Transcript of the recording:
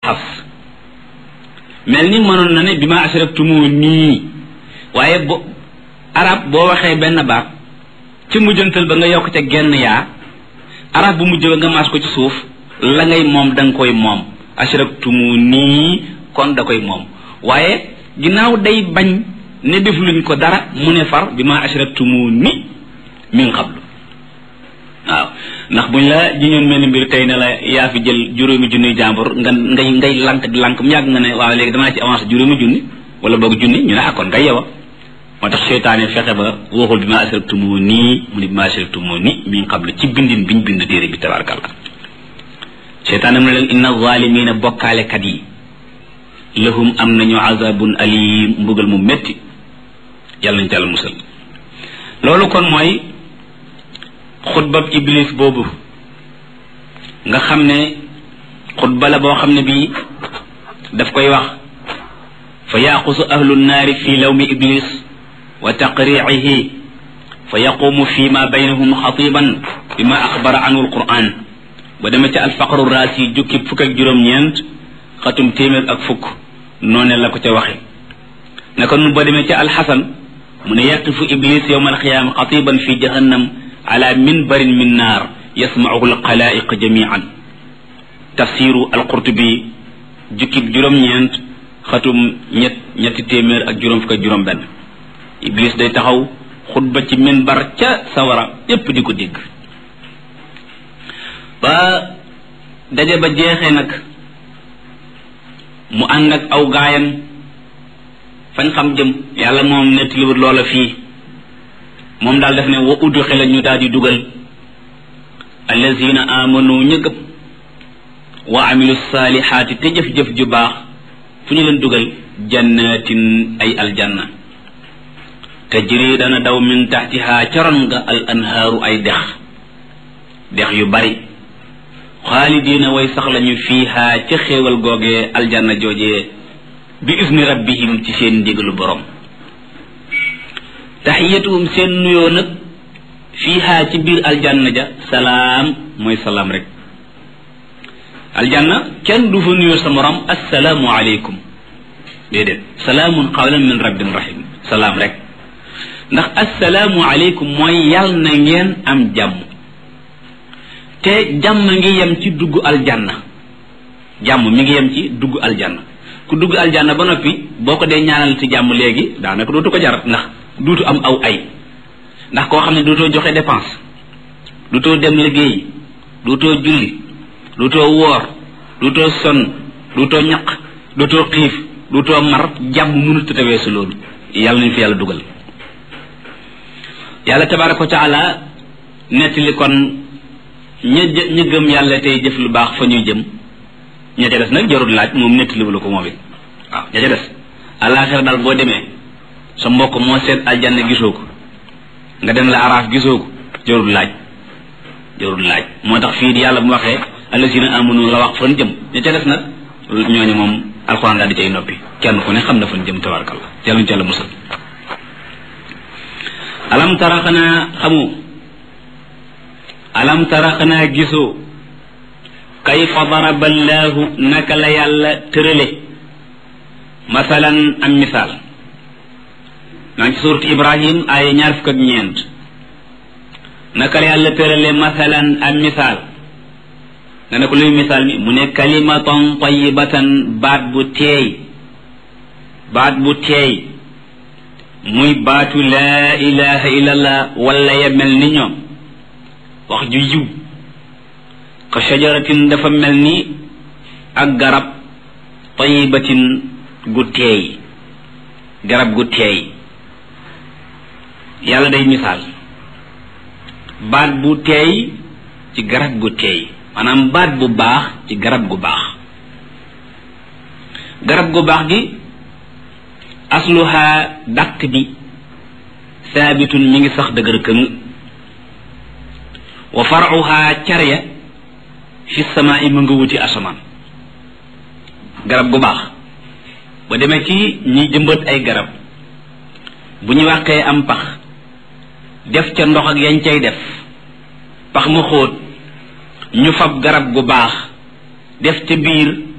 xas mel ni mënoon na ne bi ma asraktumu nii waaye bo arab boo waxee benn baat ci mujjantal ba nga yokk ca genn yaa arab bu mujj ba nga maas ko ci suuf la ngay moom da nga koy moom asraktumu nii kon da koy moom waaye ginnaaw day bañ ne def luñ ko dara mu ne far bi ma asraktumu ni min qablu waaw ndax buñ la jiñoon mel ni mbir tey ne la yaa fi jël juróomi junni jàmbur nga ngay ngay lank di lank mu yàgg nga ne waaw léegi damaa ci avancé juróomi junni wala boog junni ñu ne akkoon ngay yow moo tax seytaane fexe ba waxul bi ma asraktumu nii mu ne bi ma asraktumu ni min qablu ci bindin biñ bind téere bi tabarakallah seytaane mu ne leen inna zalimina bokkaalekat yi lahum am nañu azabun alim mbugal mu metti yàlla nañ ci yàlla musal loolu kon mooy xutbab iblis boobu nga xam ne xutba la boo xam ne bii daf koy wax fa yaqusu ahlu nnaari fi lawmi iblis wa taqriihi fa yaqumu fi ma baynahum xatiban bima axbara anhu alquran ba demee ca alfaqru raasi jukki fukk ak juróom-ñeent xatum téeméer ak fukk noone la ko ca waxe naka nu ba demee ca alxasan mu ne yaqifu iblis yowma alqiyaama xatiban fi jahannam ala minbarin min naar yasmauhu alxalaiq jamian tafsiru alqurtubi jukkib juróom-ñeent xatum ñett ñetti téeméer ak juróom fukk ak juróom benn iblis day taxaw xutba ci minbar ca sawara yépp di ko dégg ba daje ba jeexee nag mu ànd ak aw gaayam fañ xam jëm yàlla moom nettaliwut loola fii moom daal def ne wa udxila ñu daal di dugal allazina amanu ña gëm wa amilu saalihaati te jëf-jëf ju baax fu ñu leen dugal jannatin ay aljanna tajri dana daw min taxtiha caron nga al anhaaru ay dex dex yu bari xaalidina way sax lañu fiiha ca xéewal googee aljanna joojee bi isni rabbihim ci seen ndigalu borom taxiyatuhum seen nuyoo nag fiiha ci biir aljanna ja salaam mooy salaam rek aljanna kenn du fa nuyoo sa morom assalaamu aleykum déedéet salaamun qawlan min rabbin rahim salaam rek ndax assalaamu aleykum mooy yàll na ngeen am jàmm te jàmm ngi yem ci dugg aljanna jàmm mi ngi yem ci dugg aljanna ku dugg aljanna ba noppi boo ko dee ñaanal ci jàmm léegi daanaka dootu ko jar ndax duutu am aw ay ndax koo xam ne duutoo joxe dépense duutoo dem liggéey duutoo julli duutoo woor duutoo sonn duutoo ñaq duutoo xiif duutoo mar jàmm mënut a tawee si loolu yàlla nañu fi yàlla dugal yàlla tabaraka wa taala nettali kon ña ña gëm yàlla tey jëf lu baax fa ñuy jëm ña ca des nag jarul laaj moom nettaliwu la ko moom it waaw ña ca des àllaaxira daal boo demee sa mbokk moo seet aljanna gisoo ko nga dem la araaf gisoo ko jarul laaj jarul laaj moo tax fii di yàlla bu waxee allasina amanu la wax fan jëm ña ca des nag ñooñu moom alxuraan daal di cay noppi kenn ku ne xam na fan jëm tabarkalla yàlla ñu ci yàlla musal alam tara xanaa xamu alam tara xanaa gisoo kayfa daraba allahu naka la yàlla tërale masalan am misaal maa ngi ci suurat ibrahim ay ñaar fukk ak ñeent naka la yàlla tërale masalan am misaal nga ne ko luy misaal mi mu ne kalimatan tayibatan baat bu teey baat bu teey muy baatu laa ilaha illallah wala ya mel ni ñoom wax ju yiw ka shajaratin dafa mel ni ak garab tayibatin gu teey garab gu teey yàlla day misaal baat bu teey ci garab gu teey maanaam baat bu baax ci garab gu baax garab gu baax gi asluha dàq bi saabitun mi ngi sax dëgër këng wa faruha carya fi samaa i mu nga wuti asamaan garab gu baax ba demee ci ñiy jëmbat ay garab bu ñu wàqee am pax def ca ndox ak yañ cay def pax ma xóot ñu fab garab gu baax def ca biir